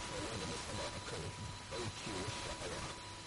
fama da matsala akan ɗaukewar sha'awa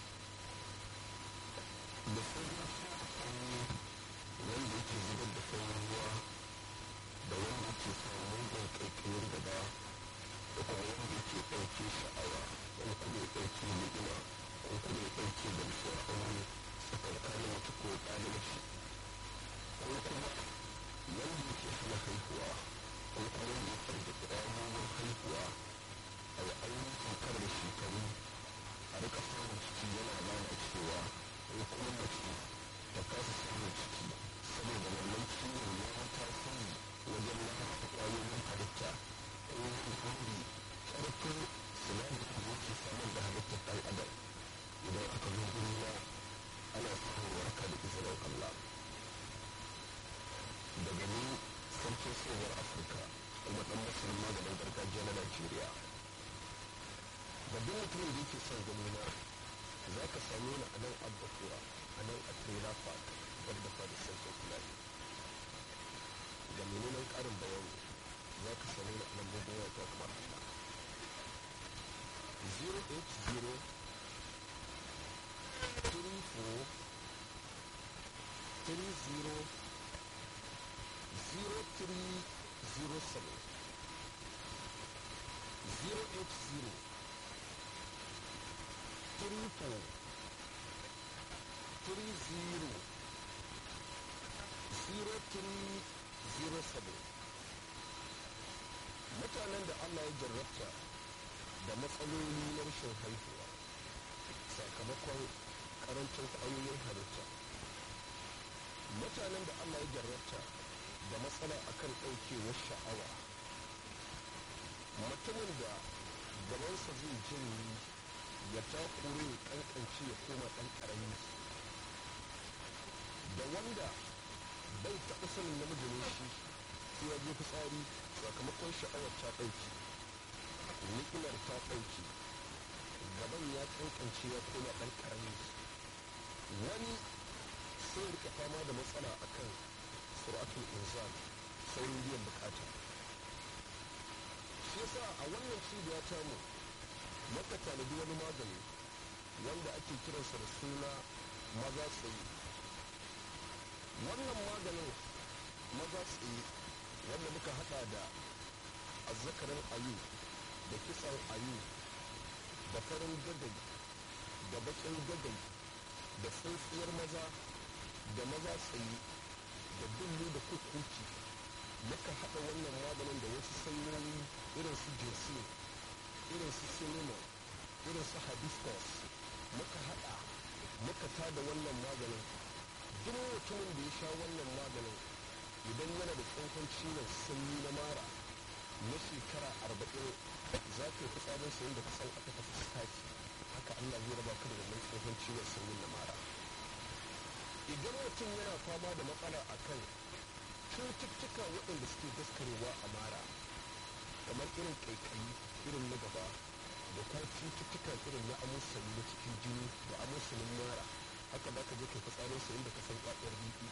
da sauran akwai wanda yake zubar da sauran ruwa da wanda yake samun mugun ƙaiƙayar gaba da kuma wanda yake ɗauke sha'awa wani kuma ya ɗauke ni'ima ko kuma ya ɗauke gamsuwar aure tsakankanin mace ko ɗalibaci ko kuma wanda yake hana haihuwa ko kuma wanda ya farda ƙwayoyin haihuwa a yi ainihin kankar da shekaru a rika samun ciki yana lalacewa ko kuma mace ta kasa samun ciki saboda wannan ciwon ya yi tasiri wajen lalata ƙwayoyin halitta ko yin hori ƙarfin sinadarin da yake samar da halittar ɗan adam idan aka zo gurina ana samun waraka da izinin Allah daga ni sarkin tsohuwar afirka kuma ɗan masanin maganin gargajiya na najeriya babban mutumin da yake son gani na za ka same ni a nan abbakura a nan a trailer park wadda fa da sarkin fulani ga menene ƙarin bayani za ka same ni a nan bugun wata kamar haka 080 34 30 0307 080 triple three zero zero three zero seven mutanen da Allah ya jarrabta da matsaloli na rashin haihuwa sakamakon karancin kwayoyin halitta mutanen da Allah ya jarrabta da matsala akan ɗaukewar sha'awa mutumin da gabansa zai janye ya takure ya kankance ya koma ɗan ƙarami da wanda bai taɓa sanin namiji ne shi sai ya je fitsari sakamakon sha'awar ta ɗauki ni'imar ta ɗauki gaban ya kankance ya koma ɗan ƙarami wani sai rika fama da matsala akan suratul inzal saurin biyan bukata shi yasa a wannan cibiya tamu maka tanadi wani magani wanda ake kiransa da suna maza tsaye wannan maganin maza tsaye wanda muka hada da azzakarin ayu da kisan ayu da farin gagai da bakin gagai da tsintsiyar maza da maza tsaye da dullu da kukuki muka hada wannan maganin da wasu sanyoyi irin su jinsi irin su cinnamon irin su hibiscus muka hada muka tada wannan maganin duk mutumin da ya sha wannan maganin idan yana da tsohon ciwon sanyi na mara na shekara arba'in za ka yi fitsarin sayin da kasan aka tafi staki haka allah zai raba ka da wannan tsohon ciwon sanyi na mara idan mutum yana fama da matsala akan cututtuka waɗanda suke daskarewa a mara kamar irin ƙaiƙayi irin na gaba da kuma cututtuka irin na amusani na cikin jini da amusanin mara haka za ka je kai fitsarin sa inda ka san ƙwaƙwar bibi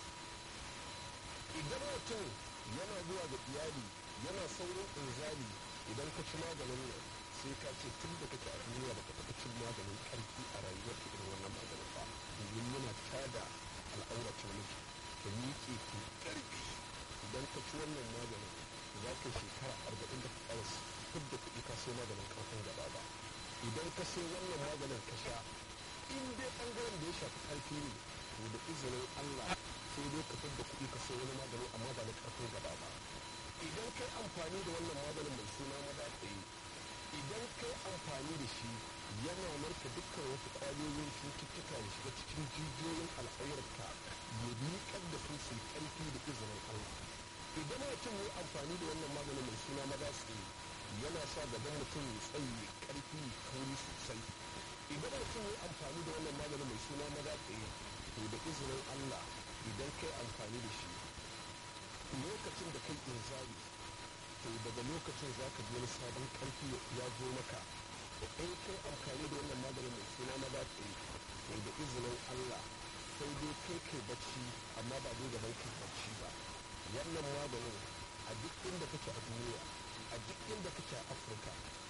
idan mutum yana zuwa ga iyali yana saurin inzali idan ka ci maganin nan sai ka ce tun da kake a duniya baka taɓa cin maganin ƙarfi a rayuwar ka irin wannan maganin ba domin yana tada al'auracin miji ka miƙe ki ƙarfi idan ka ci wannan maganin za ka shekara arba'in da ka da kuɗi ka sai maganin ƙarfin gaba ba idan ka sai wannan maganin ka sha in dai ɓangaren da ya shafi ƙarfi ne to da izinin Allah sai dai ka da kuɗi ka sai wani magani amma ba na ƙarfin gaba ba idan kai amfani da wannan maganin mai suna madatsaye idan kai amfani da shi yana narka dukkan wasu ƙwayoyin cututtuka da shiga cikin jijiyoyin al'aurarka ya miƙar da su su ƙarfi da izinin Allah idan mutum ya amfani da wannan maganin mai suna madatsaye yana sa gaban mutum ya tsaye ƙarfi kauri sosai idan mutum ya amfani da wannan maganin mai suna madatsaye to da izinin Allah idan kai amfani da shi lokacin da kai inzari to daga lokacin za ka wani sabon karfi ya zo maka to in kai amfani da wannan maganin mai suna na batsi to da izinin Allah sai dai kai kai bacci amma ba dai gaban kai bacci ba wannan maganin a duk inda kake a duniya a duk inda kake a Afirka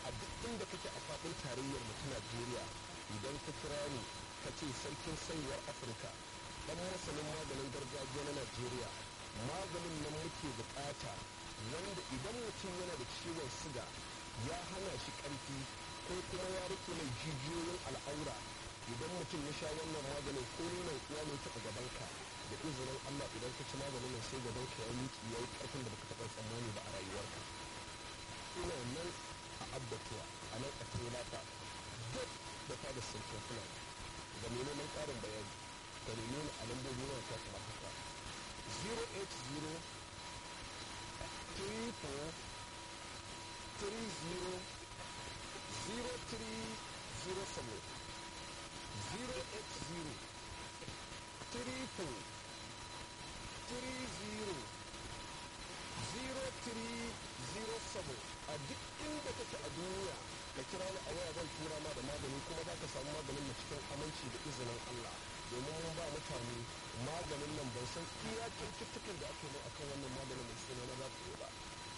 a duk inda kake a faɗin tarayyar mu ta najeriya idan ka kira ni ka ce sarkin saiwar afirka dan masanin maganin gargajiya na najeriya maganin nan muke bukata wanda idan mutum yana da ciwon siga ya hana shi ƙarfi ko kuma ya rike mai jijiyoyin al'aura idan mutum ya sha wannan maganin ko nuna uwa ne taɓa gabanka da izinin allah idan ka ci maganin nan sai gabanka ya miki ya yi ƙarfin da baka taɓa tsammani ba a rayuwarka ina nan a abbatuwa a nan a tailata duk da fada sarkin fulani da mai neman ƙarin bayani da neme ni a lambobi na ta kamar haka 080 34 30 0307 080 34 30 0307 a duk inda kake a duniya ka kira ni a waya zan tura ma da magani kuma za ka samu maganin na cikin aminci da izinin Allah domin mun ba mutane maganin nan ban san iya cututtukan da ake mai akan wannan maganin mai suna na za ku yi ba